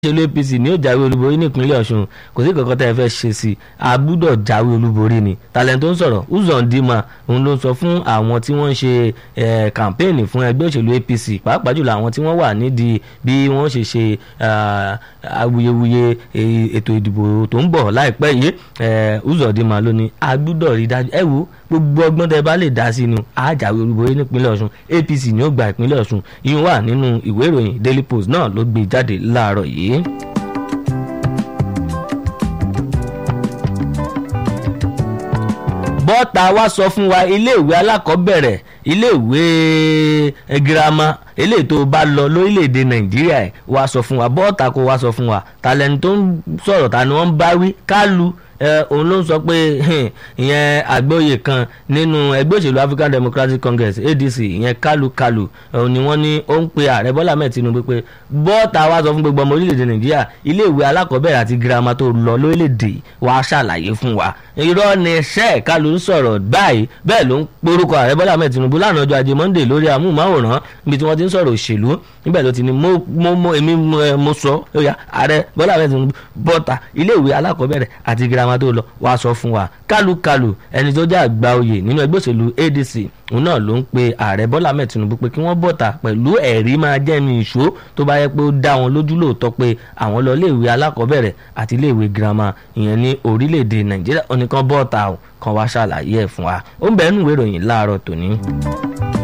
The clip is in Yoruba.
òṣèlú apc ní ó jáwé olúborí nípínlẹ̀ ọ̀ṣun kò sí kankan tẹ́ ẹ fẹ́ ṣe sí i a gbúdọ̀ jáwé olúborí ni talent tó ń sọ̀rọ̀ uzondima òun ló ń sọ fún àwọn tí wọ́n ń ṣe kàmpéènì fún ẹgbẹ́ òṣèlú apc pàápàá jùlọ àwọn tí wọ́n wà nídìí bí wọ́n ṣe ṣe awuyewuye ètò ìdìbò tó ń bọ̀ láìpẹ́ yìí uzondima ló ní a gbúdọ̀ rí dájú ẹ wo gbogbo ọgbọ́n tẹ́ bá lè dá sí ni a jáwé olúborí nípínlẹ̀ ọ̀ṣun apc ni ó gba ìpínlẹ̀ ọ̀ṣun ìyún wà nínú ìwé ìròyìn daily post náà ló gbé jáde láàárọ̀ yìí. bọ́ta wá sọ fún wa iléèwé alákọ̀ọ́bẹ̀rẹ̀ iléèwé girama eléyìí tó bá lọ lórílẹ̀‐èdè nàìjíríà ẹ̀ wá sọ fún wa bọ́ta kó wá sọ fún wa tàlẹ́ni tó ń sọ̀rọ̀ ta ni wọ́n ń bá wí kálu òun ló ń sọ pé ìyẹn àgbóyè kan nínú ẹgbẹ́ òṣèlú African Democratic Congress ADC ìyẹn kálukálu òun ni wọ́n ní ó ń pe ààrẹ Bọ́lá mẹ́ẹ̀ Tinubu pé bọ́ọ̀tà wá sọ fún gbogbo ọmọ orílẹ̀-èdè Nàìjíríà iléèwé alákọ̀ọ́bẹ̀rẹ̀ àti girama tó lọ lórílẹ̀-èdè wa ṣàlàyé fún wa irọ́ ni ṣẹ́ kálu ń sọ̀rọ̀ báyìí bẹ́ẹ̀ ló ń porúkọ ààrẹ Bọ́lá mẹ́ẹ̀ Tinubu lánàá ọjọ́ ajé Monday lórí amóhùnmáwòrán níbi tí wọ́n ti ń sọ̀rọ̀ òṣèlú níbẹ̀ ló ti ní mo èmi mo sọ ààrẹ Bọ́lá mẹ́ẹ̀ Tinubu bọ́ọ̀tà iléèwé alákọ̀ọ́bẹ̀rẹ̀ àti girama tó lọ wá sọ fún wa kálukálu ẹni tó jẹ́ àgbà oyè nínú ẹgbẹ́ òṣèlú ADC òun náà ló ń pe ààrẹ Bọ́lá Ahmed Tinubu pé kí wọ́n bọ̀tà pẹ̀lú ẹ̀rí máa jẹ́mi ìṣó tó bá yẹ pé ó dá wọn lójú lóòótọ́ pé àwọn lọ iléèwé alákọ̀ọ́bẹ̀rẹ̀ àti iléèwé girama ìyẹn ní orílẹ̀-èdè Nàìjíríà oníkan bọ́ọ̀tà kan wá ṣàlàyé ẹ̀ fún wa ó ń bẹ̀ẹ́ nù ìwé ìròyìn láàárọ̀ tòní.